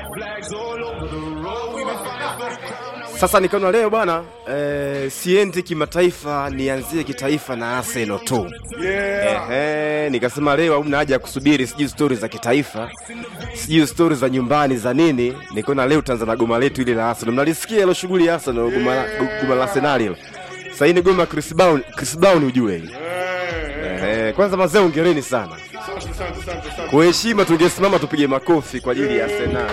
Sasa nikaona leo bwana eh, siendi kimataifa, nianzie kitaifa na Arsenal tu. Yeah. Ehe, nikasema leo hamna haja ya kusubiri sijui stori za kitaifa, sijui stori za nyumbani za nini. Nikaona leo tutaanza na goma letu ile la Arsenal. Mnalisikia hilo shughuli ya Arsenal, goma la, goma la Arsenal hilo. Sasa hii ni goma ya Chris Brown, Chris Brown ujue hili. Ehe, kwanza mazee ongereni sana. Asante, asante, asante, asante. Kwa heshima tungesimama tupige makofi kwa ajili ya Arsenal.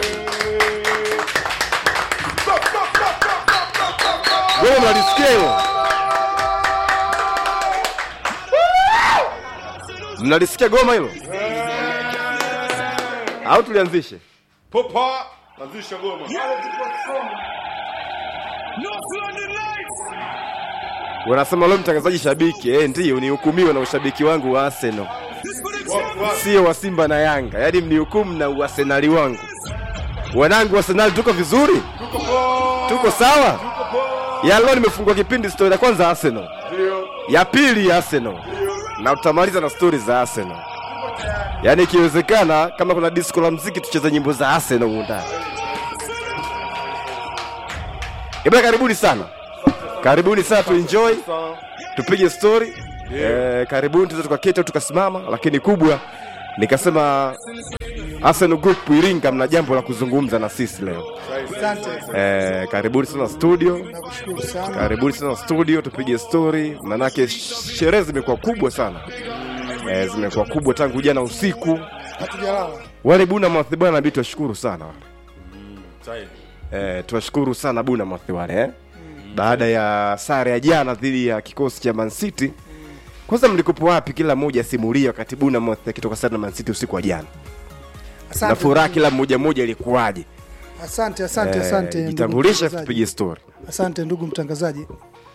Goma mnalisikia hilo? Mnalisikia goma hilo? Au tulianzishe? Popa, anzisha goma. Wanasema leo mtangazaji shabiki, eh, ndiyo nihukumiwe na ushabiki wangu wa Arsenal, Wa- wa- sio wa Simba na Yanga. Yaani mnihukumu na uarsenali wangu. Wanangu wa Arsenal, tuko vizuri? Tuko poa. Tuko sawa? Tuko poa. Ya leo nimefungua kipindi story ya kwanza Arsenal, Ndio. ya pili Arsenal na tutamaliza na stori za Arsenal. Yaani ikiwezekana kama kuna disco la mziki tucheze nyimbo za Arsenal humu ndani. Eba, karibuni sana, karibuni sana, tuenjoy Sawa. tupige story eh, karibuni tuweze tukaketi au tukasimama, lakini kubwa nikasema Arsenal Group Iringa, mna jambo la kuzungumza na sisi leo Asante, eh, karibuni sana studio, nakushukuru sana. karibuni sana studio, tupige story, manake sherehe zimekuwa kubwa sana eh, zimekuwa kubwa tangu jana usiku. Hatujalala. Wale Buna Mathi bwana, nabidi tuwashukuru sana wale Sahi. eh, tuwashukuru sana Buna Mathi wale eh. Baada ya sare ya jana dhidi ya kikosi cha Man City, kwanza mlikopo wapi? Kila mmoja asimulia wakati Buna Mathi akitoka sare na Man City usiku wa jana, na Asante, furaha kila mmoja mmoja ilikuwaje? asante, asante, Eh, asante. ndugu jitambulishe, mtangazaji. tupige story. Asante ndugu mtangazaji.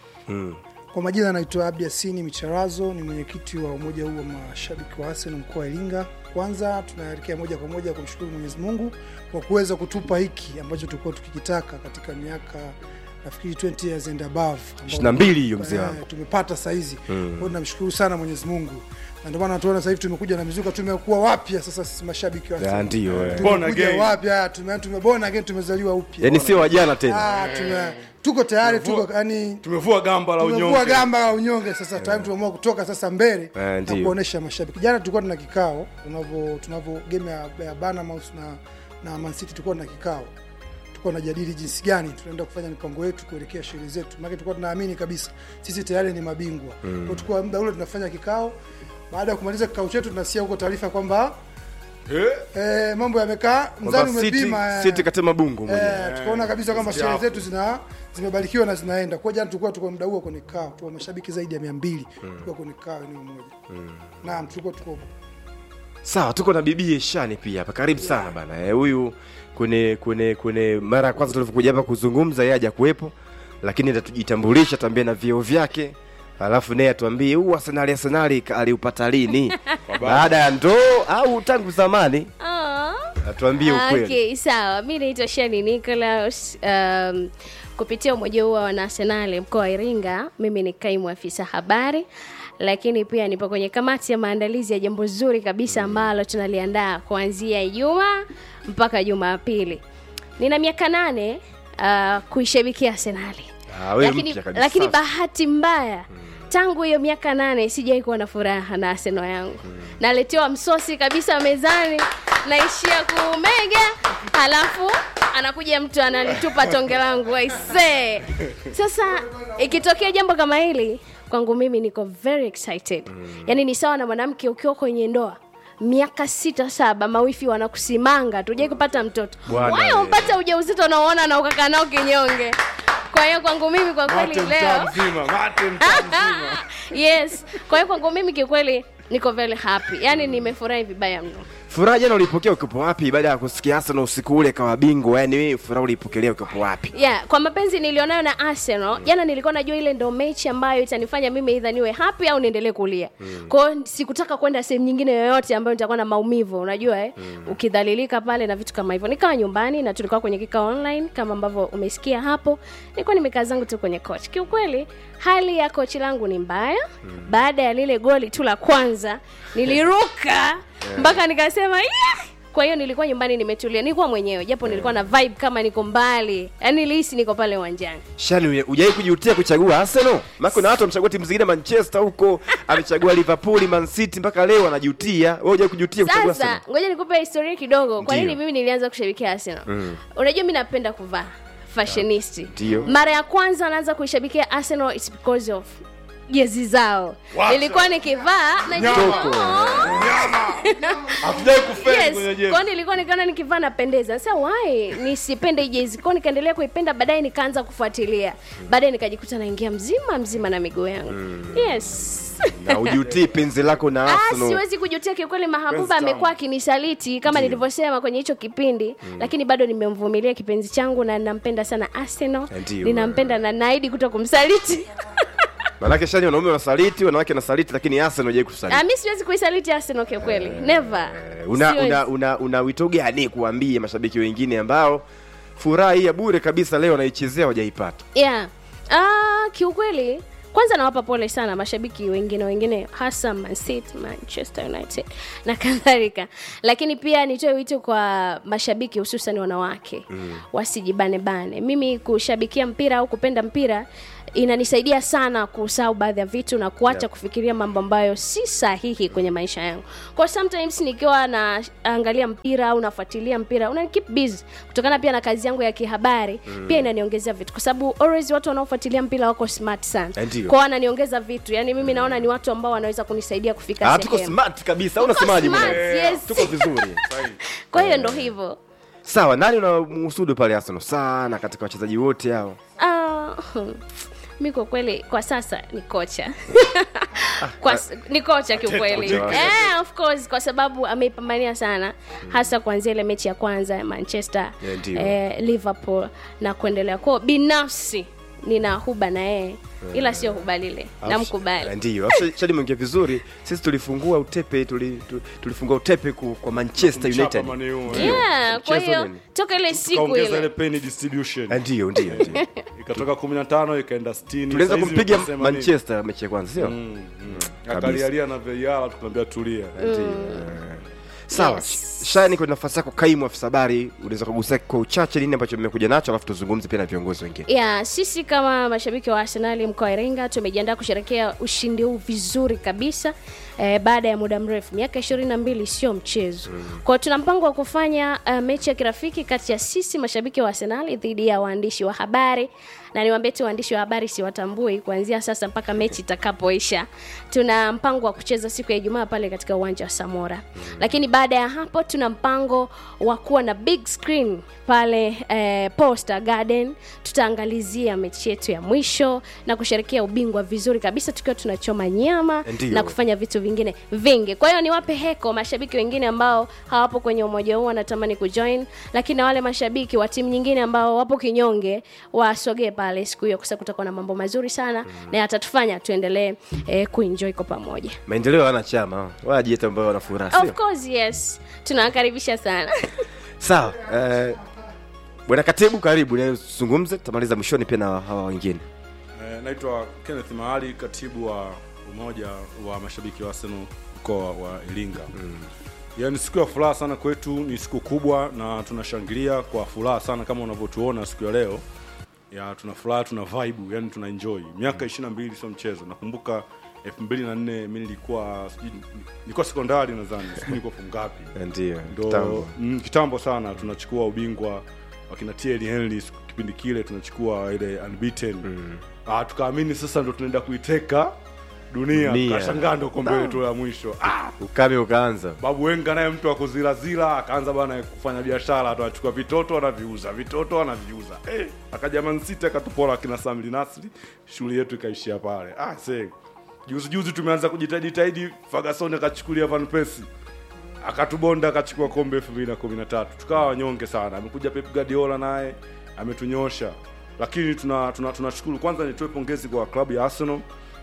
Kwa majina naitwa Abdi Asini Micharazo, ni mwenyekiti wa umoja huu wa mashabiki wa Arsenal mkoa wa Iringa. Kwanza tunaelekea moja kwa moja kumshukuru Mwenyezi Mungu kwa kuweza kutupa hiki ambacho tulikuwa tukikitaka katika miaka nafikiri 20 years and above ambao- 22 hiyo mzee Eh, wangu. tumepata saizi kwa hiyo tunamshukuru sana Mwenyezi Mungu na ndio maana tunaona sasa hivi tumekuja na mizuka, tumekuwa wapya sasa sisi mashabiki wa Ya, Arsenal. ndio eh. Born Tumekuja again. wapya, tume tumebona again, tumezaliwa upya. Yaani sio wajana tena. Ah, tume, tuko tayari, tuko yani Tumevua gamba la tumevua unyonge. gamba la unyonge sasa time tumeamua kutoka sasa mbele Eh, na ndio. kuonesha mashabiki. Jana tulikuwa tuna kikao tunavyo tunavyo game ya, ya Bournemouth na na Man City tulikuwa na kikao. Tulikuwa tunajadili jinsi gani tunaenda kufanya mipango yetu kuelekea sherehe zetu. Maana tulikuwa tunaamini kabisa sisi tayari ni mabingwa. Kwa hiyo tulikuwa muda ule tunafanya kikao. Baada ya kumaliza kikao chetu tunasikia huko taarifa kwamba Eh? eh, mambo yamekaa mzani Kwamba City, umepima eh. City katema bungu mwenyewe. Eh, tukaona kabisa kwamba Sisi sherehe hapo. zetu zina zimebarikiwa na zinaenda. Kwa jana tulikuwa tuko muda huo kwenye kikao, tuko mashabiki zaidi ya 200 tulikuwa kwenye kikao eneo moja. Naam, tulikuwa tuko Sawa, tuko na bibi Shani pia hapa. Karibu sana bana. Eh, huyu kwenye kwenye kwenye mara ya kwanza tulivyokuja hapa kuzungumza yeye haja kuwepo, lakini atatujitambulisha, tuambie na vyeo vyake. Alafu naye atuambie huu Arsenal Arsenal aliupata lini? Baada ya ndoo au tangu zamani? Ah. Atuambie ukweli. Okay, sawa. Mi naitwa Shani Nicholas. Um, kupitia umoja huu wa wanaarsenali mkoa wa Iringa, mimi ni kaimu afisa habari, lakini pia nipo kwenye kamati ya maandalizi ya jambo zuri kabisa ambalo tunaliandaa kuanzia Ijumaa mpaka Jumapili. Nina miaka nane uh, kuishabikia Arsenali Ah, wewe lakini, mpya kabisa. lakini bahati mbaya tangu hiyo miaka nane sijai kuwa na furaha na Arsenal yangu naletewa msosi kabisa mezani naishia kumega halafu anakuja mtu analitupa tonge langu aisee sasa ikitokea jambo kama hili kwangu mimi niko very excited yaani ni sawa na mwanamke ukiwa kwenye ndoa miaka sita saba mawifi wanakusimanga tujai kupata mtoto Bwana waya we. umpata ujauzito unaoona na ukakaa nao kinyonge kwa hiyo kwangu mimi kwa kweli Mate leo mtaa mzima, mate mtaa mzima. yes kwa hiyo kwangu mimi kiukweli niko very happy yaani nimefurahi vibaya mno Furaha jana ulipokea ukipo wapi baada ya kusikia Arsenal usiku ule kawa bingwa? Yaani wewe furaha ulipokelea ukipo wapi? yeah kwa mapenzi nilionayo na arsenal jana nilikuwa najua ile ndo mechi ambayo itanifanya mimi idha niwe happy au niendelee kulia kwao sikutaka kwenda sehemu nyingine yoyote ambayo nitakuwa na maumivu unajua eh? ukidhalilika pale na vitu kama hivyo nikawa nyumbani na tulikuwa kwenye kikao online kama ambavyo umesikia hapo nilikuwa nimekaa zangu tu kwenye coach kiukweli hali ya kochi langu ni mbaya baada ya lile goli tu la kwanza niliruka mpaka nikasema yeah! kwa hiyo nilikuwa nyumbani nimetulia nilikuwa mwenyewe japo nilikuwa na vibe kama niko mbali yaani nilihisi niko pale uwanjani shani hujai kujutia kuchagua arsenal maana kuna watu wamechagua timu zingine manchester huko amechagua liverpool man city mpaka leo anajutia wewe hujai kujutia kuchagua sasa arsenal ngoja nikupe historia kidogo kwa nini Ndiyo. mimi nilianza kushabikia arsenal Mm. unajua mi napenda kuvaa fashionisti Ndiyo. mara ya kwanza naanza kuishabikia arsenal it's because of jezi zao Wacha. nilikuwa nikivaa na Toko. hatujai kufeli yes kwenye jezi kwao nilikuwa nikiona nikivaa napendeza sasa why nisipende hii jezi kwao nikaendelea kuipenda baadaye nikaanza kufuatilia baadaye nikajikuta naingia mzima mzima na miguu yangu yes na ujutii penzi lako na Ah, arsenal siwezi kujutia kiukweli mahabuba Penzi tamu. amekuwa akinisaliti kama nilivyosema kwenye hicho kipindi lakini bado nimemvumilia kipenzi changu na ninampenda sana arsenal Ndiyo. ninampenda na naidi kuto kumsaliti manake shani wanaume wanasaliti wanawake wanasaliti lakini arsenal hujai kusaliti Ah, mi siwezi kuisaliti arsenal kiukweli never Eh, una, Siwezi. una, una, una wito gani kuambia mashabiki wengine ambao furaha hii ya bure kabisa leo wanaichezea wajaipata yeah. ah, kiukweli kwanza nawapa pole sana mashabiki wengine wengine hasa Man City, manchester united na kadhalika lakini pia nitoe wito kwa mashabiki hususan wanawake mm. wasijibanebane mimi kushabikia mpira au kupenda mpira inanisaidia sana kusahau baadhi ya vitu na kuacha Yeah. kufikiria mambo ambayo si sahihi kwenye maisha yangu kwa sometimes nikiwa naangalia mpira au nafuatilia mpira una keep busy kutokana pia na kazi yangu ya kihabari mm. pia inaniongezea vitu kwa sababu always watu wanaofuatilia mpira wako smart sana Ndiyo. kwao wananiongeza vitu yani mimi naona ni watu ambao wanaweza kunisaidia kufika Ah, tuko sehemu smart kabisa au unasemaje smart, mwana? yes. tuko vizuri kwa hiyo ndo hivyo sawa nani unamhusudu pale arsenal sana katika wachezaji wote hao Ah, mi kwa kweli kwa sasa ni kocha kwa, s- ni kocha kiukweli Kocha wake. eh, of course kwa sababu ameipambania sana hasa kuanzia ile mechi ya kwanza ya manchester Yeah, ndio. eh, liverpool na kuendelea kwao binafsi nina huba na yeye ila sio huba lile namkubali ndio shadi mwingia vizuri sisi tulifungua utepe tuli, tu- tulifungua utepe ku, kwa manchester Kumchapa united Man U, eh. yeah, kwa Mchezo hiyo nini? toka ile siku tukaongeza ile ile penny distribution Ah, ndio ndio ndio. ikatoka 15 ikaenda 60 tuliweza Saizi kumpiga mtasema nini? manchester mechi ya kwanza sio Mm, mm. kabisa. akalialia na VAR tukamwambia tulia sawa Yes. shani kwenye nafasi yako kaimu afisa habari unaweza kugusia kwa uchache nini ambacho mmekuja nacho alafu tuzungumze pia na viongozi wengine ya sisi kama mashabiki wa arsenali mkoa wa iringa tumejiandaa kusherekea ushindi huu vizuri kabisa eh, baada ya muda mrefu miaka ishirini na mbili sio mchezo mm. kwao tuna mpango wa kufanya uh, mechi ya kirafiki kati ya sisi mashabiki wa arsenali dhidi ya waandishi wa habari na niwaambie tu waandishi wa habari siwatambui kuanzia sasa mpaka mechi itakapoisha tuna mpango wa kucheza siku ya ijumaa pale katika uwanja wa samora mm. lakini baada ya hapo tuna mpango wa kuwa na big screen pale eh, posta garden tutaangalizia mechi yetu ya mwisho na kusherekea ubingwa vizuri kabisa tukiwa tunachoma nyama Ndiyo. na kufanya vitu vingine vingi kwa hiyo niwape heko mashabiki wengine ambao hawapo kwenye umoja huu wanatamani kujoin lakini na wale mashabiki wa timu nyingine ambao wapo kinyonge wasogee pale siku hiyo kwa sababu kutakuwa na mambo mazuri sana mm. na yatatufanya tuendelee eh, kuenjoy kwa pamoja maendeleo hana chama wajieta ambao wana furaha of sio course yes tunawakaribisha sana sawa eh, bwana katibu karibu nazungumze tutamaliza mwishoni pia na hawa wengine Eh, naitwa Kenneth Mahali, katibu wa umoja wa mashabiki wa Arsenal mkoa wa Iringa. Mm. Yaani siku ya furaha sana kwetu, ni siku kubwa na tunashangilia kwa furaha sana kama unavyotuona siku ya leo. Ya tuna furaha, tuna vibe, yani tuna enjoy. Miaka 22 sio mchezo. Nakumbuka 2004 mimi nilikuwa sijui nilikuwa sekondari nadhani, sijui nilikuwa form ngapi. ndio Ndo kitambo. mm, kitambo sana tunachukua ubingwa wakina Thierry Henry siku- kipindi kile tunachukua ile unbeaten mm. ah, tukaamini sasa ndo tunaenda kuiteka dunia, Dunia. tukashangaa ndo kombe letu la mwisho ah, ukame ukaanza babu wenga naye mtu akuzirazira akaanza bana kufanya biashara tu anachukua vitoto anaviuza vitoto anaviuza eh, akaja Man City akatupora akina Samli Nasri shughuli yetu ikaishia pale ah, se juzi juzi tumeanza kujitahidi tahidi Ferguson akachukulia Van Persie akatubonda akachukua kombe 2013 tukawa wanyonge sana amekuja Pep Guardiola naye ametunyosha lakini tuna tuna tunashukuru kwanza nitoe pongezi kwa klabu ya Arsenal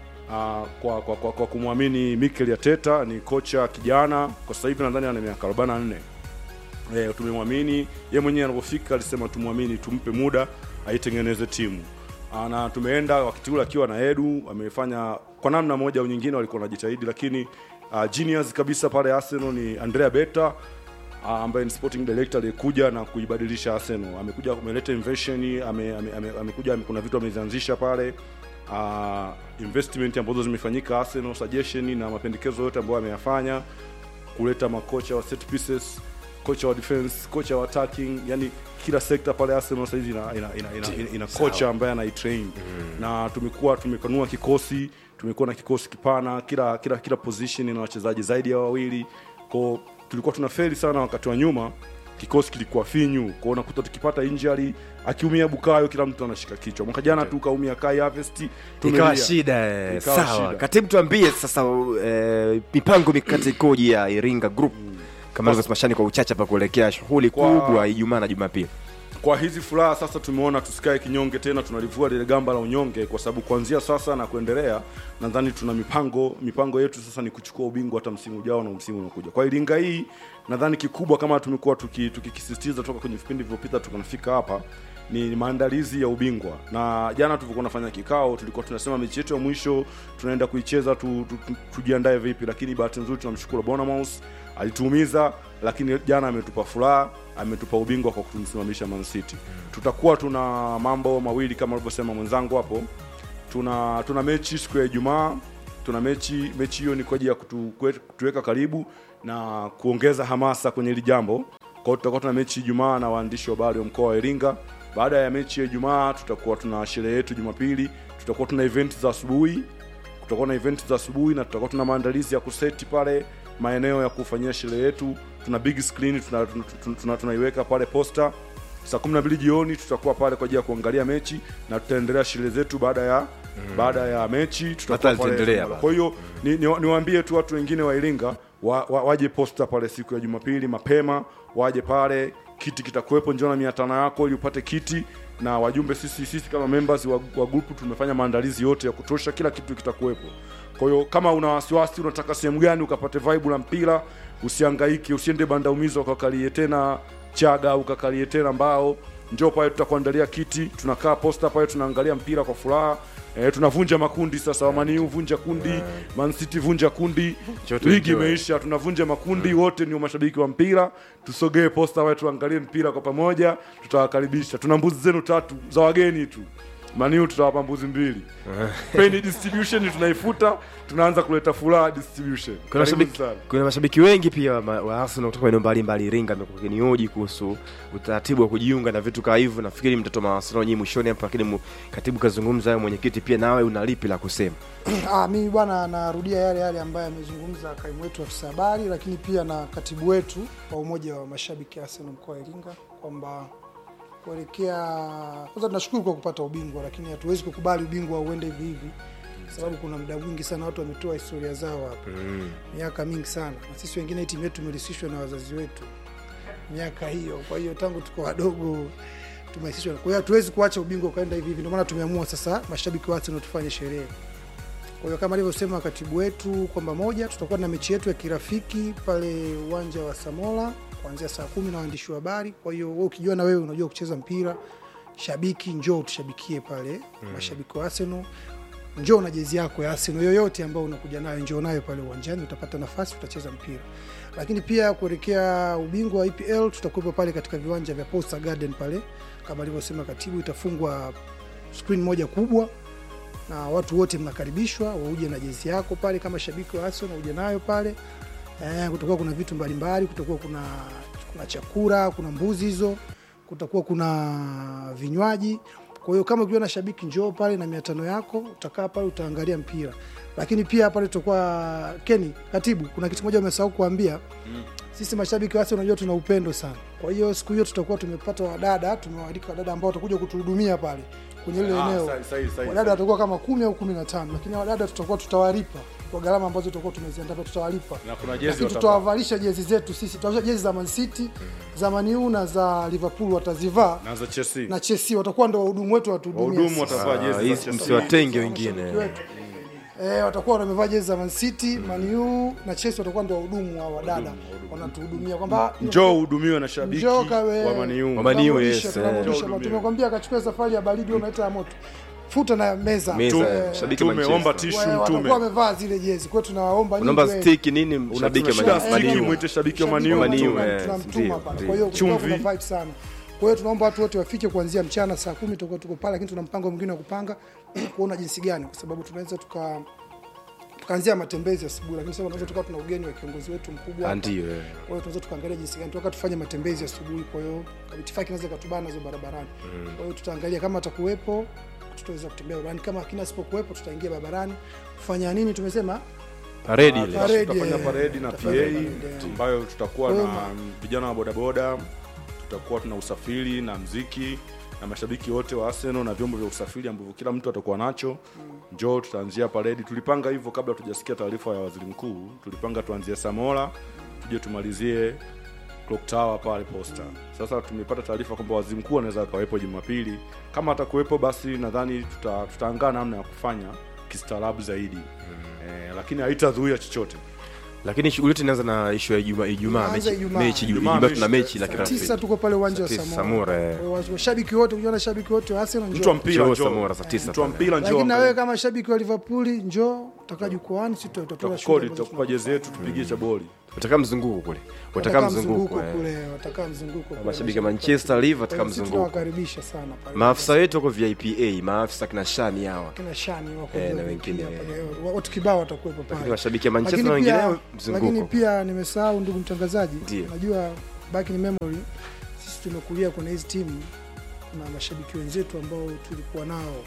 Uh, kwa, kwa, kwa, kwa kumwamini Mikel Arteta ni kocha kijana kwa sasa hivi nadhani ana miaka 44 eh, tumemwamini ye mwenyewe anapofika alisema tumwamini tumpe muda aitengeneze timu Ah, na tumeenda wakati ule akiwa na Edu amefanya kwa namna moja au nyingine walikuwa wanajitahidi lakini uh, genius kabisa pale Arsenal ni Andrea Beta ah, ambaye ni sporting director aliyekuja na kuibadilisha Arsenal. Amekuja ameleta invention, ame, ame, ame, amekuja ame, kuna vitu amezianzisha pale uh, investment ambazo zimefanyika Arsenal, suggestion na mapendekezo yote ambayo ameyafanya, kuleta makocha wa set pieces, kocha wa defense, kocha wa attacking, yani kila sekta pale Arsenal sasa hivi ina, ina, ina, ina, ina, ina kocha ambaye anaitrain mm. na tumekuwa tumepanua kikosi, tumekuwa na kikosi kipana, kila kila kila position ina wachezaji zaidi ya wawili kwao tulikuwa tuna feli sana wakati wa nyuma kikosi kilikuwa finyu kwao unakuta tukipata injury akiumia bukayo kila mtu anashika kichwa mwaka jana tu kaumia kai harvest ikawa tumelia. shida eh, Ikawa sawa shida. katibu tuambie sasa eh, mipango mikakati ikoje ya iringa group kama alivyosema shani kwa uchache pa kuelekea shughuli Kwa- kubwa ijumaa na jumapili kwa hizi furaha sasa tumeona tusikae kinyonge tena tunalivua lile gamba la unyonge kwa sababu kuanzia sasa na kuendelea nadhani tuna mipango mipango yetu sasa ni kuchukua ubingwa hata msimu ujao na msimu unaokuja kwa iringa hii nadhani kikubwa kama tumekuwa tuki- tukikisisitiza toka kwenye vipindi vilivyopita tukanafika hapa ni maandalizi ya ubingwa na jana tulivyokuwa nafanya kikao tulikuwa tunasema mechi yetu ya mwisho tunaenda kuicheza tu, tu, tu, tujiandae vipi lakini bahati nzuri tunamshukuru Bonamous alituumiza lakini jana ametupa furaha ametupa ubingwa kwa kutumsimamisha Man City tutakuwa tuna mambo mawili kama alivyosema mwenzangu hapo tuna tuna mechi siku ya Ijumaa tuna mechi mechi hiyo ni kwa ajili ya kutu- kue- kutuweka karibu na kuongeza hamasa kwenye hili jambo kwa hiyo tutakuwa tuna mechi Ijumaa na waandishi wa habari wa mkoa wa Iringa baada ya mechi ya Ijumaa tutakuwa tuna sherehe yetu Jumapili tutakuwa tuna event za asubuhi kutakuwa na event za asubuhi na tutakuwa tuna maandalizi ya kuseti pale maeneo ya kufanyia sherehe yetu tuna big screen tunaiweka tuna, tuna, tuna, tunaiweka pale posta saa kumi na mbili jioni tutakuwa pale kwa ajili ya kuangalia mechi na tutaendelea sherehe zetu baada ya mm. baada ya mechi tutakuwa Hata pale zitaendelea Iringa. bado. kwa hiyo ni, ni, niwaambie tu watu wengine wa Iringa wa, wa, waje posta pale siku ya Jumapili mapema waje pale kiti kitakuwepo njoo na mia tano yako ili upate kiti na wajumbe sisi sisi kama members wa, wa grupu tumefanya maandalizi yote ya kutosha kila kitu kitakuwepo kwa hiyo kama una wasiwasi unataka sehemu gani ukapate vibe la mpira usihangaike usiende banda umizo ukakalie tena chaga ukakalie tena mbao njoo pale tutakuandalia kiti tunakaa posta pale tunaangalia mpira kwa furaha E, tunavunja makundi sasa wamaniu vunja kundi Man City vunja kundi Chote ligi enjoy. imeisha tunavunja makundi wote ni mashabiki wa mpira tusogee posta pale tuangalie mpira kwa pamoja tutawakaribisha tuna mbuzi zenu tatu za wageni tu maniu tutawapa mbuzi mbili peni distribution tunaifuta tunaanza kuleta furaha distribution kuna Karibuni mashabiki, sana. kuna mashabiki wengi pia wa, ma- wa Arsenal kutoka maeneo mbalimbali Iringa amekuwa kinioji kuhusu utaratibu wa kujiunga na vitu kama hivyo. Nafikiri mtatoa mawasiliano nyinyi mwishoni hapo, lakini mu- katibu kazungumza hayo, mwenyekiti pia, nawe una lipi la kusema? Ah, mimi bwana narudia yale yale ambayo amezungumza kaimu wetu afisa habari, lakini pia na katibu wetu wa umoja wa mashabiki Arsenal mkoa wa Iringa kwamba kuelekea kwanza, tunashukuru kwa kupata ubingwa, lakini hatuwezi kukubali ubingwa uende hivi hivi, kwa sababu kuna muda mwingi sana watu wametoa historia zao hapa miaka mingi sana, na sisi wengine hii timu yetu imerisishwa na wazazi wetu miaka hiyo. Kwa hiyo tangu tuko wadogo tumehisishwa, kwa hiyo hatuwezi kuacha ubingwa ukaenda hivi hivi. Ndio maana tumeamua sasa mashabiki wa Arsenal tufanye sherehe. Kwa hiyo kama alivyosema katibu wetu kwamba moja, tutakuwa na mechi yetu ya kirafiki pale uwanja wa Samola kuanzia saa kumi na waandishi wa habari. Kwa hiyo wewe ukijua na wewe unajua kucheza mpira, shabiki, njoo tushabikie pale mashabiki wa Arsenal njoo na jezi yako ya Arsenal yoyote ambayo unakuja nayo, njoo nayo pale uwanjani, utapata nafasi, utacheza mpira. Lakini pia kuelekea ubingwa wa EPL tutakuwepo pale katika viwanja vya Posta Garden pale, kama alivyosema katibu, itafungwa screen moja kubwa na watu wote mnakaribishwa wauje na jezi yako pale, kama shabiki wa Arsenal uje nayo pale. Eh, kutakuwa kuna vitu mbalimbali, kutakuwa kuna kuna chakula, kuna mbuzi hizo, kutakuwa kuna vinywaji. Kwa hiyo kama ukiwa na shabiki njoo pale na mia tano yako, utakaa pale utaangalia mpira. Lakini pia pale tutakuwa Keni, katibu, kuna kitu moja umesahau kuambia sisi mashabiki wasi unajua tuna upendo sana. Kwa hiyo siku hiyo tutakuwa tumepata wadada, tumewaalika wadada ambao watakuja kutuhudumia pale kwenye ile Ah, eneo. sahi, sahi, sahi, Wadada sahi. watakuwa kama kumi au kumi na tano, lakini wadada tutakuwa tutawalipa kwa gharama ambazo tutakuwa tumeziandaa, tutawalipa na kuna jezi lakini watapata. tutawavalisha jezi zetu sisi, tutavalisha jezi za Man City za Man U na za Liverpool watazivaa na za Chelsea na Chelsea watakuwa ndo wahudumu wetu watuhudumia wahudumu sisi. watavaa Ah, jezi za hizi Chelsea msiwatenge Mashabiki wengine. wetu. Eh, watakuwa wamevaa jezi za Man City, Man U na Chelsea watakuwa ndio wahudumu wa wadada wanatuhudumia kwamba njoo uhudumiwe na shabiki Njoo kawe- wa Man U. Wa Man U, tunamrudisha, yes, tunamrudisha. eh. Tumekwambia akachukua safari ya baridi wewe unaita ya moto. futa na meza Meza, Eh, shabiki wa Tumeomba Manchester. tishu wa- mtume watakuwa wamevaa zile jezi kwa hiyo tunawaomba nyinyi unaomba tuwe- stiki nini mshabiki Unatuna wa shida Man- stiki Man U. mwite shabiki wa Shabiki maniu wa Man U, Manchester, eh, tunamtuma ndio, pale. ndio. Kwa hiyo kutakuwa Chumvi. kuna vibe sana. Kwa hiyo tunaomba watu wote wafike kuanzia mchana saa kumi tutakuwa tuko pale, lakini tuna mpango mwingine wa kupanga kuona jinsi gani, kwa sababu tunaweza tuka tukaanzia matembezi asubuhi, lakini sasa tunaweza tukawa tuna ugeni wa kiongozi wetu mkubwa Ah, hapa. ndio eh. Kwa hiyo tunaweza tukaangalia jinsi gani tunataka tufanye matembezi asubuhi. Kwa hiyo itifaki inaweza ikatubana nazo barabarani. Kwa hiyo tutaangalia kama atakuwepo tutaweza kutembea barabarani, kama akina asipokuwepo tutaingia barabarani kufanya nini? Tumesema paredi ile Paredi, tutafanya eh. paredi na PA Tutafanya paredi, eh. ambayo tutakuwa Kwa na hiyo vijana wa bodaboda, tutakuwa tuna usafiri na mziki na mashabiki wote wa Arsenal na vyombo vya usafiri ambavyo kila mtu atakuwa nacho. Njoo tutaanzia paredi. Tulipanga hivyo kabla tujasikia taarifa ya waziri mkuu, tulipanga tuanzie Samora tuje tumalizie Clock Tower pale Posta. Sasa tumepata taarifa kwamba waziri mkuu anaweza akawepo Jumapili. Kama atakuwepo, basi nadhani tuta, tutaangaa namna ya kufanya kistaarabu zaidi eh, lakini haitazuia chochote. lakini shughuli yote inaanza na ishu ya Ijumaa Ijumaa Inaanza mechi Ijumaa. mechi Ijumaa Ijumaa tuna mechi, mechi la saa kirafiki tisa tuko pale uwanja wa Saa tisa, Samora. Samora, eh. Kwa hiyo washabiki wote, ukiona shabiki wote wa Arsenal Mtu wa njoo. mpira Njoo njoo. Samora saa tisa Mtu wa pale. mpira njoo. Lakini na angalia. wewe kama shabiki wa Liverpool njoo, utakaa jukwani, sisi tutatoa tutakukodi shughuli ambazo tutakupa jezi yetu tupigie cha boli wataka mzunguko kule wataka Watakaa mzunguko eh. kule, watakaa mzunguko kule. mashabiki wa Manchester Live Kwa wataka hiyo sisi mzunguko tunawakaribisha sana pale. maafisa wetu wako VIPA maafisa kina Shani hawa kina Shani wako Eh, na VIP wengine, hapa, eh, watu kibao watakuwepo lakini pale. washabiki wa Manchester na Lakini pia, wengineo lakini mzunguko pia nimesahau ndugu mtangazaji, Ndiyo. najua back in memory, sisi tumekulia kwenye hizi timu na mashabiki wenzetu ambao tulikuwa nao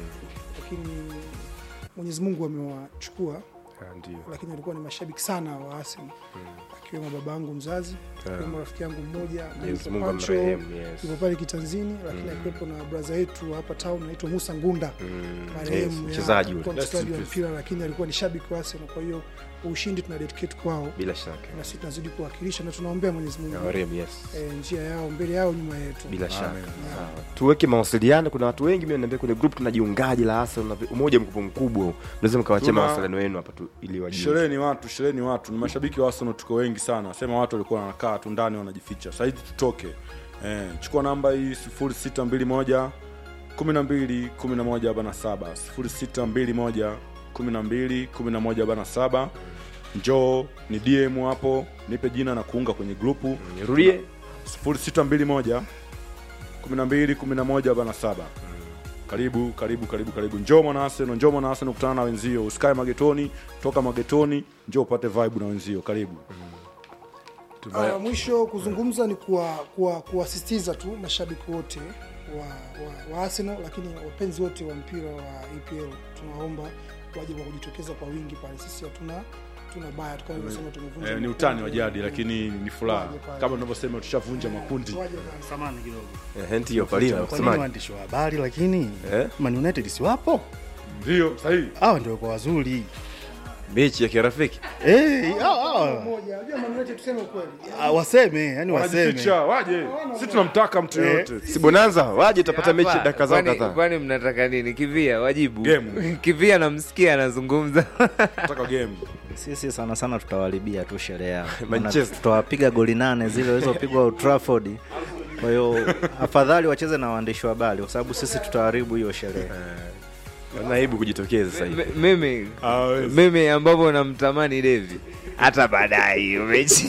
lakini Mwenyezi Mungu amewachukua, Ah, ndio lakini walikuwa ni mashabiki sana wa Arsenal akiwemo baba yangu mzazi, akiwemo rafiki yangu mmoja Mwenyezi anaitwa Mungu Pancho, amrehemu yes yuko pale kitanzini, lakini akiwepo na braza yetu hapa town anaitwa Musa Ngunda Mm, marehemu yes, ya- mchezaji yule alikuwa Rest in mchezaji wa peace. mpira lakini alikuwa ni shabiki wa Arsenal. Kwa hiyo ushindi tuna dedicate kwao bila shaka na sisi tunazidi kuwakilisha na tunaombea Mwenyezi Mungu Awarehemu, yes eh, njia yao mbele yao nyuma yetu. bila shaka Sawa. tuweke mawasiliano kuna watu wengi mimi niambia kwenye group tunajiungaje la Arsenal na umoja mkubwa mkubwa unaweza mkawachia Tuna- mawasiliano yenu hapa tu ili wajiunge sherehe ni watu sherehe ni watu ni mashabiki wa Arsenal tuko wengi sana sema watu walikuwa wanakaa tu ndani wanajificha sasa hivi tutoke eh, chukua namba hii 0621 12 11 bana 7 0621 12 11 bana 7 njoo ni DM hapo nipe jina na kuunga kwenye grupu nirudie 0621 12 11 bana 7 karibu karibu karibu karibu njoo mwana Arsenal njoo mwana Arsenal kutana na wenzio usikae magetoni toka magetoni njoo upate vibe na wenzio karibu Uh, mwisho kuzungumza ni kuwa- kuwa- kuwasisitiza tu mashabiki wote wa, wa, wa Arsenal, lakini wapenzi wote wa mpira wa EPL tunaomba waje kwa kujitokeza kwa wingi pale. Sisi hatuna tuna baya tu kama nilivyosema, tumevunja eh, ni makundi. utani wa jadi lakini ni furaha Waje pale. kama tunavyosema tushavunja makundi Waje pale. samani kidogo eh ndio palina kwa nini kusemaje waandishi wa habari lakini Eh? Man United si wapo ndio sahihi hawa ndio kwa wazuri mechi ya kirafiki Eh, hawa- hawa. Moja, unajua Man United tuseme ukweli. Ah, waseme yani waseme wanajificha waje si tunamtaka mtu yoyote si bonanza waje utapata mechi Hapa, dakika zao kwani- kadhaa kwani mnataka nini kivia wajibu Game. kivia namsikia anazungumza nataka game sisi sana sana tutawaribia tu sherehe yao Manchester. Maana tutawapiga goli nane zile walizopigwa Old Trafford kwa hiyo afadhali wacheze na waandishi wa habari kwa sababu sisi tutaharibu hiyo sherehe naibu kujitokeza sasa hivi M- mimi mimi ambavyo namtamani Devi hata baadaye hiyo mechi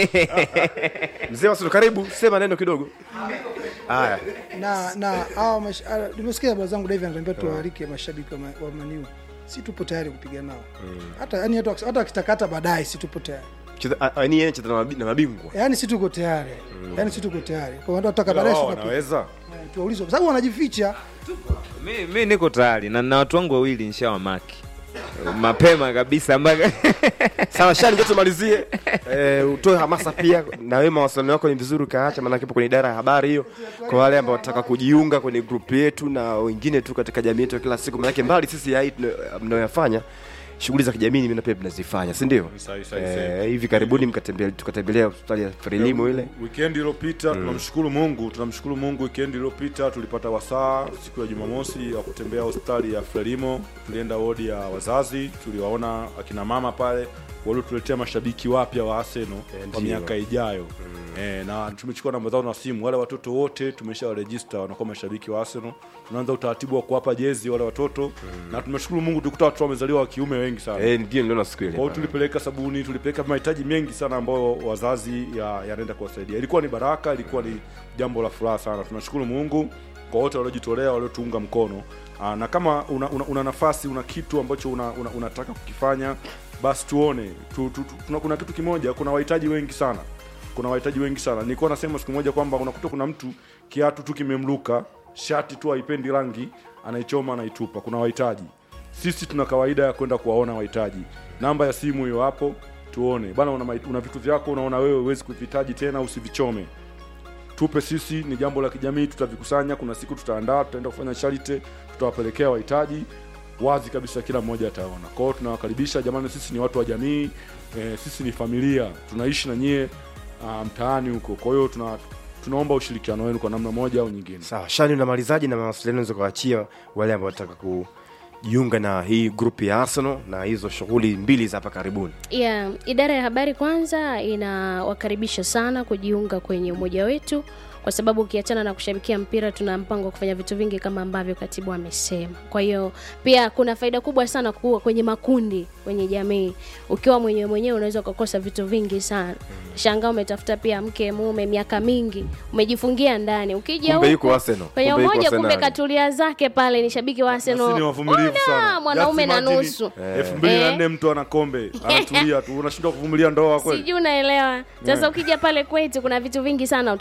mzee wasilu karibu sema neno kidogo haya na na hawa mash- ah, nimesikia baba zangu David ananiambia tuwaalike mashabiki wa, ma- wa Maniu, si tupo tayari kupiga nao hata yani hata hata wakitakata baadaye, si tupo tayari Cheza- a- a- ni yeye cheza na mabi- na mabingwa yani, si tuko tayari yani, si tuko tayari kwa watu wataka Ila baadaye, wao si tunapiga. wanaweza Eh, tuwaulize kwa sababu wanajificha mi, mi niko tayari na na watu wangu wawili nshawamaki mapema kabisa mpaka sawa shani ndio tumalizie eh, utoe hamasa pia na wewe mawasiliano yako ni vizuri ukaacha maana kipo kwenye idara ya habari hiyo kwa wale ambao wataka kujiunga kwenye group yetu na wengine tu katika jamii yetu ya kila siku maana mbali sisi ya hii tuna- mnayoyafanya shughuli za kijamii mimi na pia tunazifanya si ndio Sahi, sahi, eh, sahi. hivi karibuni mkatembelea tukatembelea hospitali ya Frelimo ile Weekend iliyopita tunamshukuru Mungu, tunamshukuru Mungu. Weekend iliyopita tulipata wasaa siku ya Jumamosi wa kutembea hospitali ya Frelimo. Tulienda wodi ya wazazi, tuliwaona akina mama pale waliotuletea mashabiki wapya wa Arsenal Eh, kwa ndio. miaka ijayo eh, na tumechukua namba zao na simu. Wale watoto wote tumeshawarejista wanakuwa mashabiki wa Arsenal. Tunaanza utaratibu wa kuwapa jezi wale watoto na tumeshukuru Mungu tulikuta watoto wamezaliwa wa kiume wengi sana. Eh, ndio niliona siku ile Kwa hiyo bana. tulipeleka sabuni, tulipeleka mahitaji mengi sana ambayo wazazi ya- yanaenda kuwasaidia. Ilikuwa ni baraka, ilikuwa ni jambo la furaha sana. Tunashukuru Mungu kwa wote waliojitolea, waliotuunga mkono. Aa, na kama una, una, una nafasi, una kitu ambacho una, una, unataka kukifanya, basi tuone tu, tu, tu, tuna, kuna kitu kimoja, kuna wahitaji wengi sana kuna wahitaji wengi sana. Nilikuwa nasema siku moja kwamba unakuta kuna mtu kiatu tu kimemluka, shati tu haipendi rangi, anaichoma anaitupa. Kuna wahitaji. Sisi tuna kawaida ya kwenda kuwaona wahitaji. Namba ya simu hiyo hapo, tuone bana, una, mahit- una vitu vyako unaona wewe huwezi kuvihitaji tena, usivichome tupe sisi, ni jambo la kijamii, tutavikusanya. Kuna siku tutaandaa, tutaenda kufanya charity, tutawapelekea wahitaji wazi kabisa, kila mmoja ataona. Kwa hiyo tunawakaribisha jamani, sisi ni watu wa jamii e, sisi ni familia, tunaishi na nyie ah, mtaani huko. Kwa hiyo tuna tunaomba ushirikiano wenu kwa namna moja au nyingine. sawa shani unamalizaji na mawasiliano unaweza kuachia wale ambao wanataka kujiunga na hii grupu ya arsenal na hizo shughuli mbili za hapa karibuni yeah, idara ya habari kwanza inawakaribisha sana kujiunga kwenye umoja wetu kwa sababu ukiachana na kushabikia mpira tuna mpango wa kufanya vitu vingi kama ambavyo katibu amesema kwa hiyo pia kuna faida kubwa sana kuwa kwenye makundi kwenye jamii ukiwa mwenyewe mwenyewe unaweza ukakosa vitu vingi sana shangaa umetafuta pia mke mume miaka mingi umejifungia ndani ukija kumbe huku yuko arsenal kwenye Kumbe yuko umoja kumbe Arsenal. katulia zake pale ni shabiki wa Na sisi ni Arsenal wavumilivu Ona, sana. mwanaume Just na imagine, nusu elfu mbili na Eh. nne mtu ana kombe anatulia tu, unashindwa kuvumilia ndoa kweli? sijui unaelewa sasa ukija pale kwetu kuna vitu vingi sana